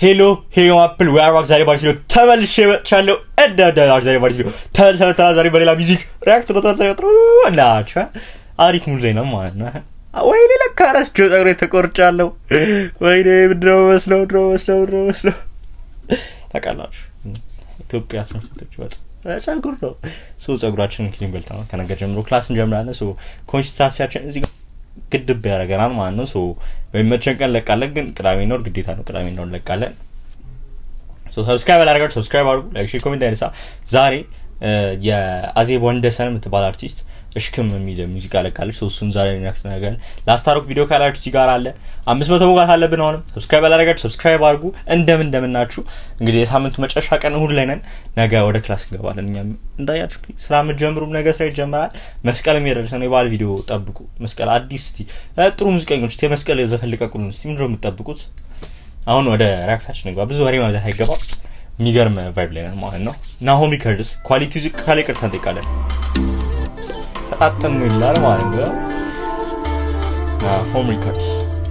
ሄሎ ሄሎ አፕል ወይ አርባክ ዛሬ ባሪስ ቪዲዮ ተመልሼ መጥቻለሁ። እንደ እንደ አርባክ ዛሬ ባሪስ ቪዲዮ ተመልሼ መጥተናል። ዛሬ በሌላ ሚዚክ ሪያክት ነው ተመልሼ መጥቶ እናቻ አሪፍ ሙሉ ላይ ነው ማለት ነው። ወይኔ ለካ ረስቼው ፀጉሬ ተቆርጫለሁ። ወይኔ ምንድነው መስለው ምንድነው መስለው ምንድነው መስለው ታውቃላችሁ ኢትዮጵያ ትምህርት ቤቶች ጸጉር ነው ሶ ጸጉራችንን ክሊን በልታ ነው ከነገ ጀምሮ ክላስ እንጀምራለን። ሶ ኮንሲስታንሲያችን እዚህ ጋር ግድብ ያደርገናል ማለት ነው። ሶ በሚመቸን ቀን እንለቃለን፣ ግን ቅዳሜ ነው ግዴታ ነው ቅዳሜ ነው እንለቃለን። ሶ ሰብስክራይብ ያላደረጋችሁ ሰብስክራይብ አድርጉ፣ ላይክ፣ ሼር፣ ኮሜንት አይነሳ። ዛሬ የአዜብ ወንደሰን የምትባል አርቲስት እሽክም የሚል ሙዚቃ ለቃለች። ሶ እሱን ዛሬ ሪያክት ነገር ላስታሮክ ቪዲዮ ካላችሁ እዚህ ጋር አለ። አምስት መቶ መውጋት አለብን። አሁንም ሰብስክራይብ ያላደረጋችሁ ሰብስክራይብ አድርጉ። እንደምን እንደምናችሁ እንግዲህ የሳምንቱ መጨረሻ ቀን እሁድ ላይ ነን። ነገ ወደ ክላስ እንገባለን። እኛም እንዳያችሁ ስራ የምትጀምሩም ነገ ስራ ይጀምራል። መስቀልም የደረሰ ነው። የበዓል ቪዲዮ ጠብቁ። መስቀል አዲስ እስቲ ጥሩ ሙዚቀኞች እስቲ የመስቀል ዘፈን ልቀቁልን እስቲ። ምንድነው የምትጠብቁት? አሁን ወደ ሪያክታችን እንግባ። ብዙ ወሬ ማለት አይገባም። የሚገርም ቫይብ ላይ ነን ማለት ነው። ናሆም ሪከርድስ ኳሊቲ ዝቅ ካለ ይቅርታ እንጠይቃለን። ተጣጠን ይላል ማለት ነው። ናሆም ሪከርድስ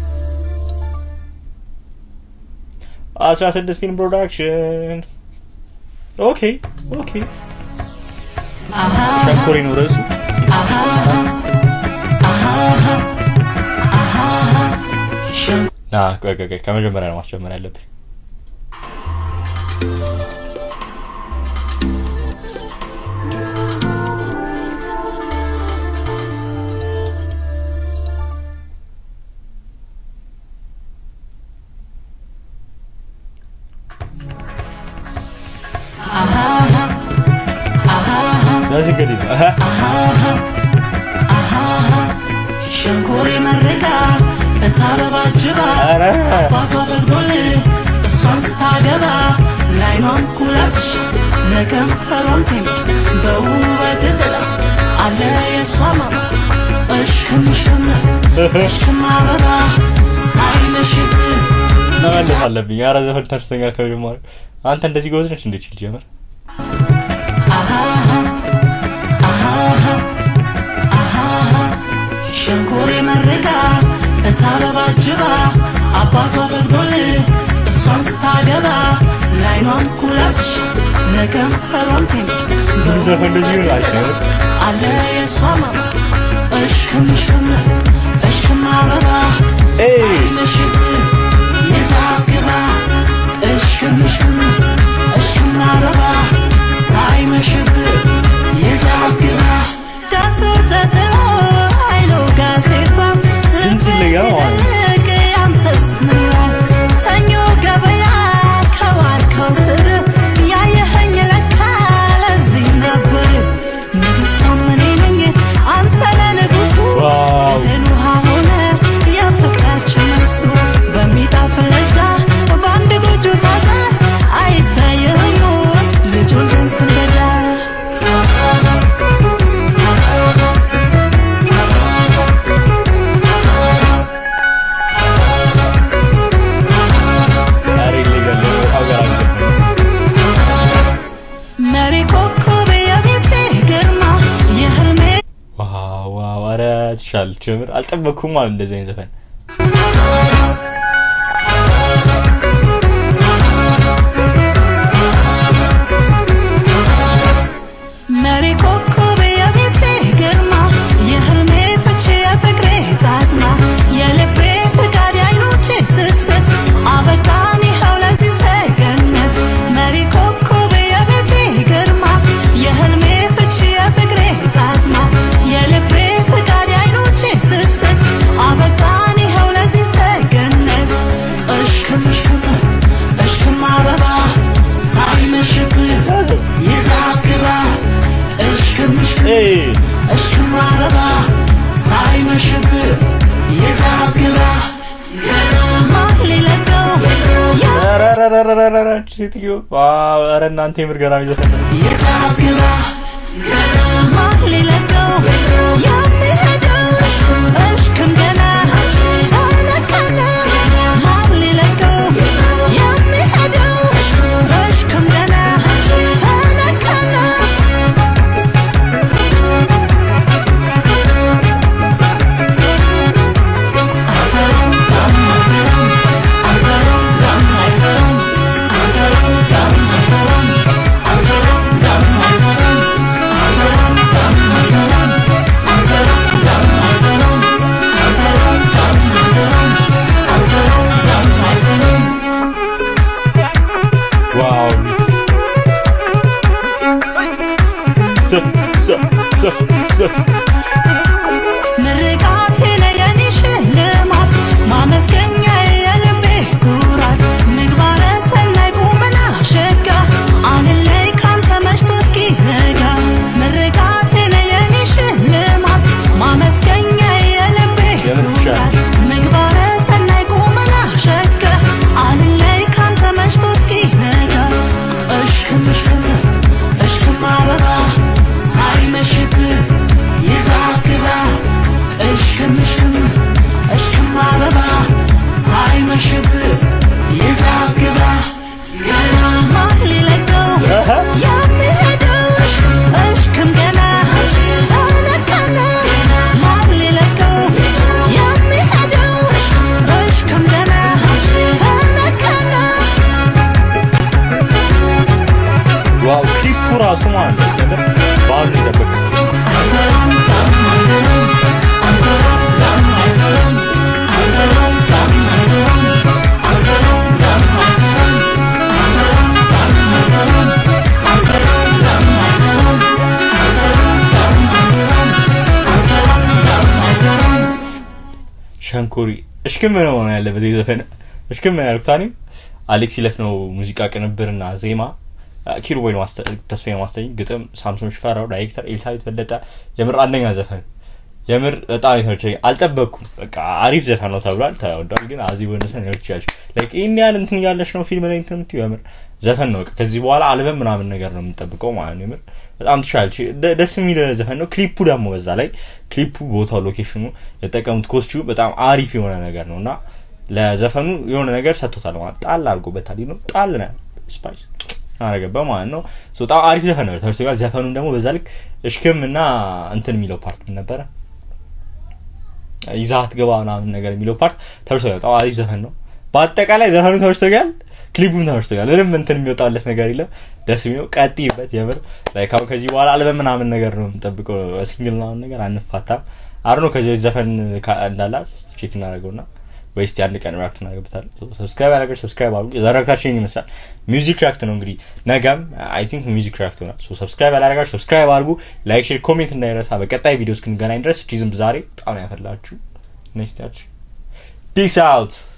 አስራ ስድስት ፊልም ፕሮዳክሽን ኦኬ ኦኬ ሸንኮሬ ነው ርዕሱ። ና ቆይ ቆይ ቆይ ከመጀመሪያ ነው ማስጀመር ያለብን። ለዚህ እንግዲህ ነው ሸንኮሬ መረቃ እታበባ ጅባ ኧረ አባቷ ፈቅዶል እሷን ስታገባ ላይኗን ኩላች ለከንፈሯን ቴም በውበት ጥላ አለ የእሷ ማማ እሽክም እሽክም እሽክም አበባ ሳይለሽብ መመለስ አለብኝ። ኧረ ዘፈን ተርስተኛል ከመጀመሪያ አንተ እንደዚህ ጎበዝ ነች እንዴ ችል ጀመር ሸንኮሬ መረቃ እታበባ ጅባ አባቷ ፈቅዶል እሷን ስታገባ ላይኗን ኩላች ለከንፈሯን ቴም ብዙ ዘፈን እንደዚህ ይሆን አሪፍ ነው። አለ የእሷ ማማ እሽክም እሽክም እሽክም አበባ ኤይ ለሽብ የዛት ግባ እሽክም እሽክም እሽክም አበባ ሳይመሽብ የዛት ግባ ዳሱ ተጥሎ ኃይሉ ጋዜጣ ድምፅ ይለያል ማለት ነው። ልቅ ያንተስ ምን ይላል ሰኞ ገበያ ከዋልከው ስር ያየኸኝ ለካ ለዚህ ነበር ንጉሷም እኔ ነኝ አንተ ለንጉሱ ዋው እህል ውሃ ሆነ የፍቅራችን መልሱ በሚጣፍጥ ለዛ በአንድ ጎጆ ታዛ አይታየኝ ልጁን ግን ስንበዛ ኧረ ይለያል። በጣም ገራሚ ዘፈን ነው። መሪ ኮከብ የቤቴ ግርማ የህልሜ ዋው ዋው ኧረ ትሻለች ጀምር አልጠበቅኩም ማለት እንደዚህ አይነት ዘፈን መሪ ኮከብ የቤቴ ግርማ የህልሜ ፍቺ የፍቅሬ ጣዝማ የልቤ ፍቃድ አይኖቼ ስስት አበቃን ይኸው ለዚህ ሰገነት መሪ ኮከብ የቤቴ ግርማ የህልሜ ፍቺ የፍቅሬ ጣዝማ የልቤ ፍቃድ አይኖቼ ስስት አበቃን ይኸው ለዚህ ሰገነት እሽክም እሽክም እሽክም አበባ ሳይመሽብህ ይዛት ግባ እሽክም እሽክም ኤይ እሽክም አበባ ሳይመሽብህ ይዛት ግባ ገማ ሊለቀው ኧረ ኧረ ኧረ ኧረ ኧረ ኧረ እቺ ሴትዮ ዋው ኧረ እናንተ የምር ገራሚ ዘፈን ነው። ይዛት ግባ ገማ ሊለቀው የሚሄደው እሽክም ገና ተነቀለ ማን ሊለቀው የሚሄደው እሽክም ገና ተነቀለ አይፈራም አይፈራም አይፈራም ራሱ ማለት ነው ጀምር ባህሉን የጠበቀ ክሊፕ ሸንኮሪ እሽክም ነው መሆን ያለበት የዘፈን እሽክም ነው ያልኩት እኔም አሌክስ ይለፍ ነው ሙዚቃ ቅንብርና ዜማ ኪሩቤል ተስፋዬ ማስተኝ ግጥም ሳምሶን ሽፈራው ዳይሬክተር ኤልሳቤት በለጠ የምር አንደኛ ዘፈን የምር በጣም የተመቸኝ አልጠበቅኩም በቃ አሪፍ ዘፈን ነው ተብሏል ተወዷል ግን አዚ ወንደሰን ሊሆን ይችላል ላይክ ይህን ያህል እንትን እያለች ነው ፊልም ላይ እንትን የምትይው የምር ዘፈን ነው በቃ ከዚህ በኋላ አልበም ምናምን ነገር ነው የምንጠብቀው ማለት ነው የምር በጣም ትችላለች ደ- ደስ የሚል ዘፈን ነው ክሊፑ ደግሞ በዛ ላይ ክሊፑ ቦታው ሎኬሽኑ የተጠቀሙት ኮስቲዩም በጣም አሪፍ የሆነ ነገር ነው እና ለዘፈኑ የሆነ ነገር ሰጥቶታል ማለት ጣል አድርጎበታል ነው ጣል ነው ስፓይስ አረገባ ማለት ነው ሶ በጣም አሪፍ ዘፈን ነው ተርቶጋል ዘፈኑን ደግሞ በዛ ልክ እሽክም እና እንትን የሚለው ፓርት ምን ነበረ ይዛት ገባ ምናምን ነገር የሚለው ፓርት ተርቶጋል በጣም አሪፍ ዘፈን ነው በአጠቃላይ ዘፈኑ ተርቶጋል ክሊፑም ተመችቶኛል ምንም እንትን የሚወጣለት ነገር የለም ደስ የሚለው ቀጥይበት የምር ላይክ አሁን ከዚህ በኋላ አልበም ምናምን ነገር ነው የምንጠብቀው ሲንግል ምናምን ነገር አንፋታም አር ነው ከዚህ በፊት ዘፈን ካ- እንዳላት ቼክ እናደርገውና ወይስ አንድ ቀን ሪያክት እናደርግበታለን ሰብስክራይብ ያደረገ ሰብስክራይብ አድርጉ የዛሬ ሪያክታችን ይመስላል ሚውዚክ ሪያክት ነው እንግዲህ ነገም አይ ቲንክ ሚውዚክ ሪያክት ይሆናል ሶ ሰብስክራይብ ያላደረጋችሁ ሰብስክራይብ አድርጉ ላይክ ሼር ኮሜንት እንዳይረሳ በቀጣይ ቪዲዮ እስክንገናኝ ድረስ ቺዝም ዛሬ በጣም ነው ያፈላችሁ ኔክስት ያች ፒስ አውት